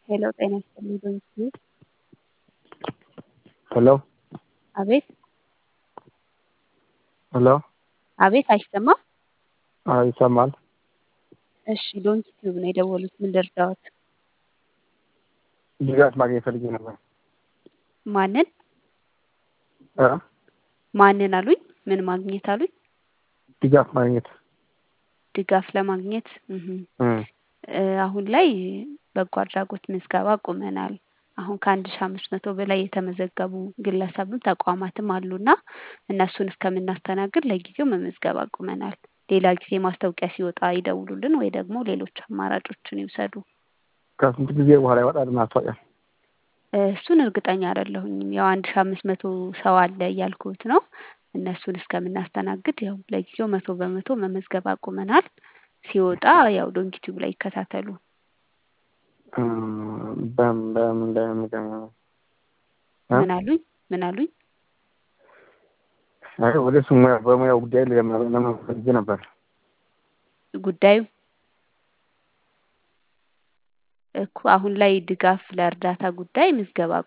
ሄሎ ጤና ይስጥልኝ በምስሉ ሄሎ አቤት ሄሎ አቤት አይሰማም? አዎ ይሰማል። እሺ ዶንኪ ቲዩብ ነው የደወሉት። ምን ልርዳዎት? ድጋፍ ማግኘት ፈልጌ ነበር። ማንን እ ማንን አሉኝ? ምን ማግኘት አሉኝ? ድጋፍ ማግኘት ድጋፍ ለማግኘት እህ እ እ አሁን ላይ በጎ አድራጎት ምዝገባ አቁመናል። አሁን ከአንድ ሺህ አምስት መቶ በላይ የተመዘገቡ ግለሰብም ተቋማትም አሉና እነሱን እስከምናስተናግድ ለጊዜው መመዝገብ አቁመናል። ሌላ ጊዜ ማስታወቂያ ሲወጣ ይደውሉልን ወይ ደግሞ ሌሎች አማራጮችን ይውሰዱ። ከስንት ጊዜ በኋላ ይወጣል ማስታወቂያ? እ እሱን እርግጠኛ አይደለሁኝም። ያው አንድ ሺህ አምስት መቶ ሰው አለ እያልኩት ነው። እነሱን እስከምናስተናግድ ያው ለጊዜው መቶ በመቶ መመዝገብ አቁመናል። ሲወጣ ያው ዶንኪ ቲዩብ ላይ ይከታተሉ። እ በምን በምን በምን እ ምን አሉኝ? ምን አሉኝ? አይ ወደ እሱ ሙያ በሙያው ጉዳይ ለመ ፈልጌ ነበር። ጉዳዩ እኮ አሁን ላይ ድጋፍ ለእርዳታ ጉዳይ ምዝገባ